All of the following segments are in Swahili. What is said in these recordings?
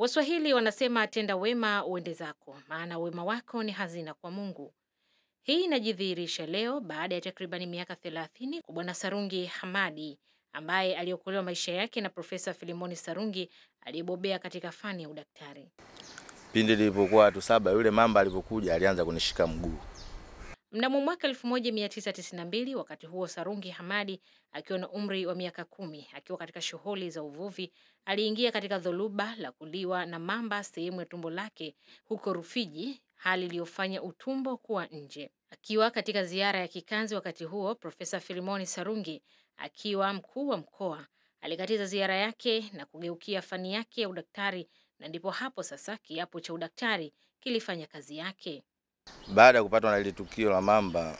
Waswahili wanasema tenda wema uende zako, maana wema wako ni hazina kwa Mungu. Hii inajidhihirisha leo baada ya takribani miaka 30 kwa Bwana Sarungi Hamadi ambaye aliokolewa maisha yake na Profesa Filimoni Sarungi aliyebobea katika fani ya udaktari. Pindi nilipokuwa watu saba, yule mamba alipokuja alianza kunishika mguu. Mnamo mwaka 1992 wakati huo Sarungi Hamadi akiwa na umri wa miaka kumi akiwa katika shughuli za uvuvi aliingia katika dhuluba la kuliwa na mamba sehemu ya tumbo lake huko Rufiji, hali iliyofanya utumbo kuwa nje. Akiwa katika ziara ya kikazi wakati huo, Profesa Filimoni Sarungi akiwa mkuu wa mkoa alikatiza ziara yake na kugeukia fani yake ya udaktari, na ndipo hapo sasa kiapo cha udaktari kilifanya kazi yake. Baada ya kupatwa na ile tukio la mamba,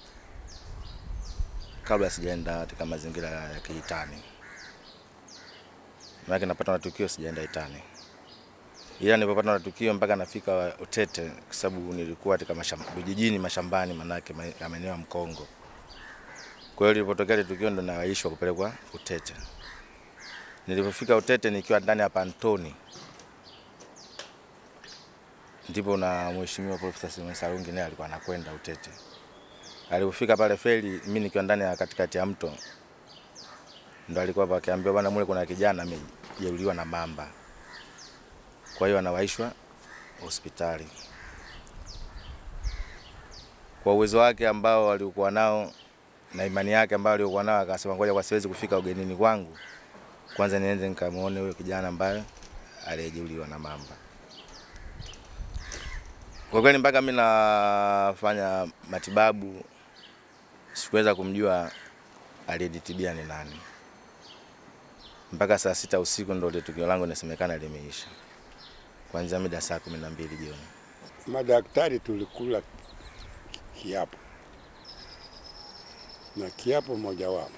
kabla sijaenda katika mazingira ya kiitani, maana napatwa na tukio sijaenda itani, ila nilipopatwa na tukio mpaka nafika Utete, kwa sababu nilikuwa katika mashamba, vijijini mashambani, manake ma- maeneo ya Mkongo. Kwa hiyo lilipotokea ile tukio ndo nawaishwa kupelekwa Utete. Nilipofika Utete nikiwa ndani ya pantoni ndipo na mheshimiwa Profesa Simon Sarungi naye alikuwa anakwenda Utete. Alipofika pale feri, mimi nikiwa ndani ya katikati ya mto, ndo alikuwa hapo akiambiwa, bwana, mule kuna kijana amejeruhiwa na mamba, kwa hiyo anawaishwa hospitali. Kwa uwezo wake ambao alikuwa nao na imani yake ambayo alikuwa nao, akasema ngoja, kwa siwezi kufika ugenini kwangu, kwanza niende nikamuone huyo kijana ambaye aliyejeruhiwa na mamba. Kwa kweli mpaka mimi nafanya matibabu sikuweza kumjua aliyenitibia ni nani. Mpaka saa sita usiku ndo ile tukio langu inasemekana limeisha, kuanzia mida saa kumi na mbili jioni. Madaktari tulikula kiapo na kiapo mojawapo,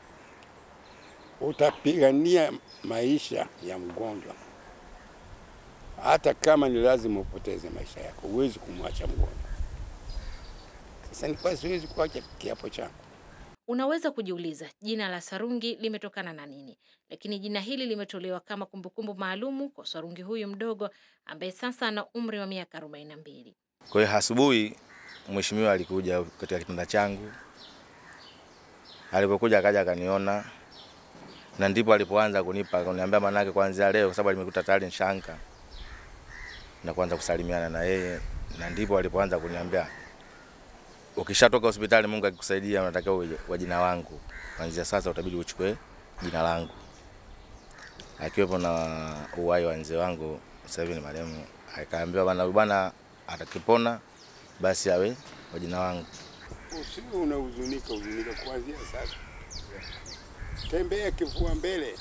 utapigania maisha ya mgonjwa hata kama ni lazima upoteze maisha yako, huwezi kumwacha mgonjwa. Sasa nilikuwa siwezi kuacha kiapo changu. Unaweza kujiuliza jina la Sarungi limetokana na nini, lakini jina hili limetolewa kama kumbukumbu maalumu kwa Sarungi huyu mdogo ambaye sasa ana umri wa miaka 42. Kwa hiyo asubuhi mheshimiwa alikuja katika kitanda changu, alipokuja akaja akaniona, na ndipo alipoanza kunipa kuniambia, manake kuanzia leo, kwa sababu alimekuta tayari nshanka na kuanza kusalimiana na yeye, na ndipo alipoanza kuniambia ukishatoka hospitali, Mungu akikusaidia, unatakiwa uje kwa jina langu, kuanzia sasa utabidi uchukue jina langu, akiwepo na uwai wa mzee wangu sasa hivi ni marehemu, akaambiwa bwana, huyu bwana atakipona basi awe kwa jina wangu. Usiwe unahuzunika huzunika kuanzia sasa, tembea kifua mbele.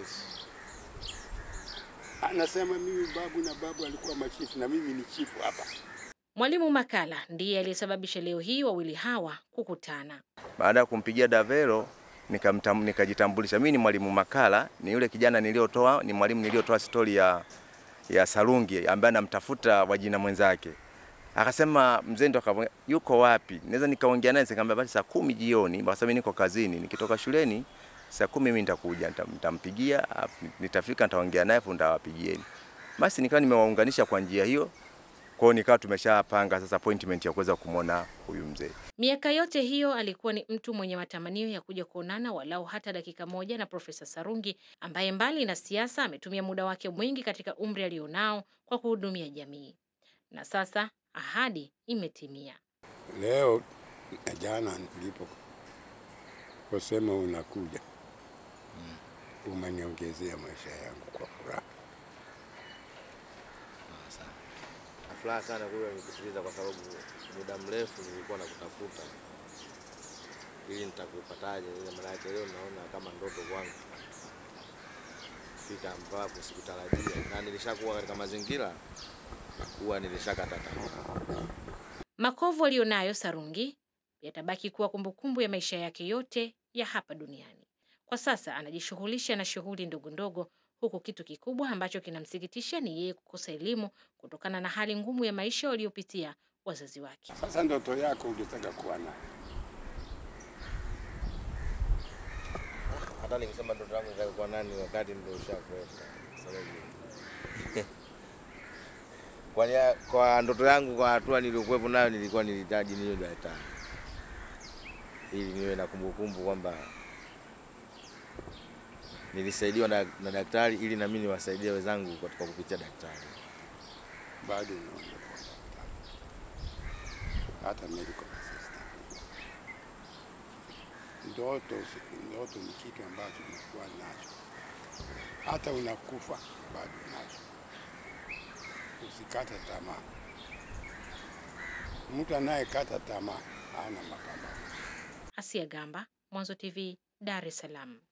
Anasema mimi babu na babu alikuwa machifu na mimi ni chifu hapa. Mwalimu Makala ndiye aliyesababisha leo hii wawili hawa kukutana. Baada ya kumpigia Davero nikamtam- nikajitambulisha, mimi ni mwalimu Makala, ni yule kijana niliotoa, ni mwalimu niliotoa stori ya, ya Sarungi ambaye anamtafuta wajina mwenzake. Akasema mzee ndo akavyo yuko wapi? Naweza nikaongea naye nikamwambia basi saa kumi jioni, kwa sababu mimi niko kazini, nikitoka shuleni saa kumi mimi nitakuja, nita- nitampigia, afu nitafika, nitaongea naye, afu nitawapigieni. Basi nikawa nimewaunganisha kwa njia hiyo, kwa hiyo nikawa tumeshapanga sasa appointment ya kuweza kumwona huyu mzee. Miaka yote hiyo alikuwa ni mtu mwenye matamanio ya kuja kuonana walau hata dakika moja na Profesa Sarungi ambaye mbali na siasa ametumia muda wake mwingi katika umri alionao kwa kuhudumia jamii. Na sasa ahadi imetimia. Leo na jana nilipo kusema unakuja, umeniongezea maisha yangu kwa furaha. Furaha sana kuwa nikutiliza kwa sababu muda mrefu nilikuwa nakutafuta ili nitakupataje, ile maana yake leo naona kama ndoto kwangu fika ambapo sikutarajia, na nilishakuwa katika mazingira huwa nilishakata tamaa. Makovu aliyonayo Sarungi yatabaki kuwa kumbukumbu ya maisha yake yote ya hapa duniani. Kwa sasa anajishughulisha na shughuli ndogo ndogo, huku kitu kikubwa ambacho kinamsikitisha ni yeye kukosa elimu kutokana na hali ngumu ya maisha waliopitia wazazi wake. Sasa ndoto yako ungetaka kuwa nayo? Hata nikisema ndoto yangu nitakuwa nani wakati ndio ushakwenda, kwa sababu Kwa, nia- kwa ndoto yangu, kwa hatua niliyokuwepo nayo, nilikuwa nilihitaji niwe daktari ili niwe na kumbukumbu kwamba nilisaidiwa na, na daktari ili na mimi niwasaidie wenzangu katika kupitia daktari. bado unaweza kuwa daktari, hata medical assistant. Ndoto, usi- ndoto ni kitu ambacho unakuwa nacho, hata unakufa bado nacho. Usikate tamaa. Mtu anayekata tamaa hana mapambano. Asia Gamba, Mwanzo TV, Dar es Salaam.